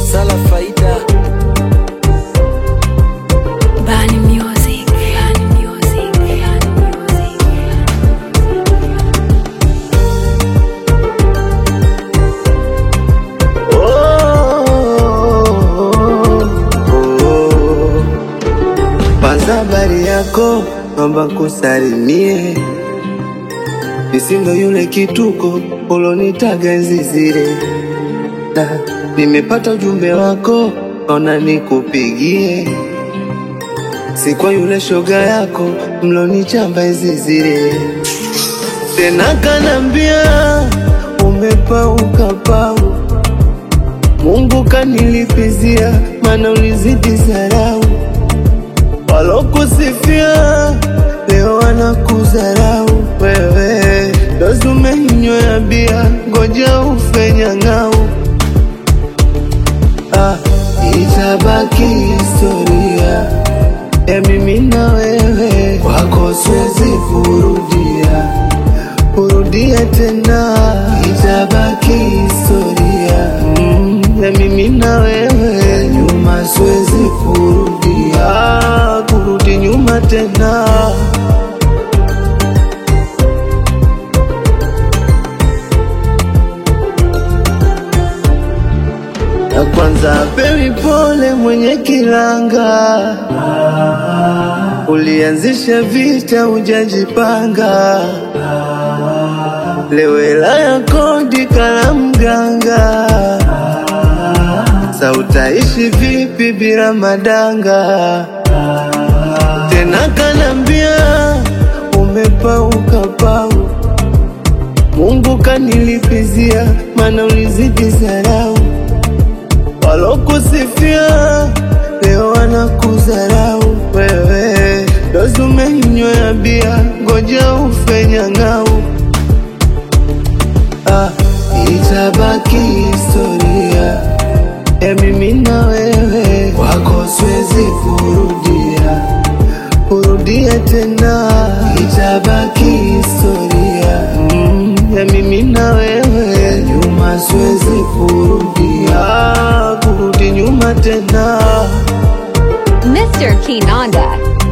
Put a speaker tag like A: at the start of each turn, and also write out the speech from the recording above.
A: Sala Faida
B: Bani Music. Bani Music. Bani Music.
C: Kwanza habari yako, naomba kusalimie, nisindo yule kituko ulonitaga enzi zile, na nimepata ujumbe wako, naona nikupigie, si kwa yule shoga yako mlonichamba enzi zile, tena kanambia umepauka pau Mungu kanilipizia, mana ulizidi zarau. Walokusifia leo wanakudharau wewe, dozi umeinywea bia, ngoja ufe nyang'au. Ah, itabaki historia ya mimi na wewe, kwako siwezi kurudia kurudia tena, itabaki historia mm, ya mimi na wewe, nyuma siwezi kurudia, kurudi nyuma tena. Na kwanza pewi pole mwenye kilanga, ulianzisha vita hujajipanga, leo hela ya kodi kala mganga, sa utaishi vipi bila madanga? Tena kanambia umepauka pau, Mungu kanilipizia, mana ulizidi zarau walokusifia leo wanakudharau wewe, dozi umeinywea bia, ngoja ufe nyang'au. Ah, itabaki historia ya mimi na wewe, kwako siwezi kurudia kurudia tena, itabaki historia mm, ya mimi na wewe, nyuma siwezi kurudia kurudi nyuma tena.
D: Mr. Kinanda.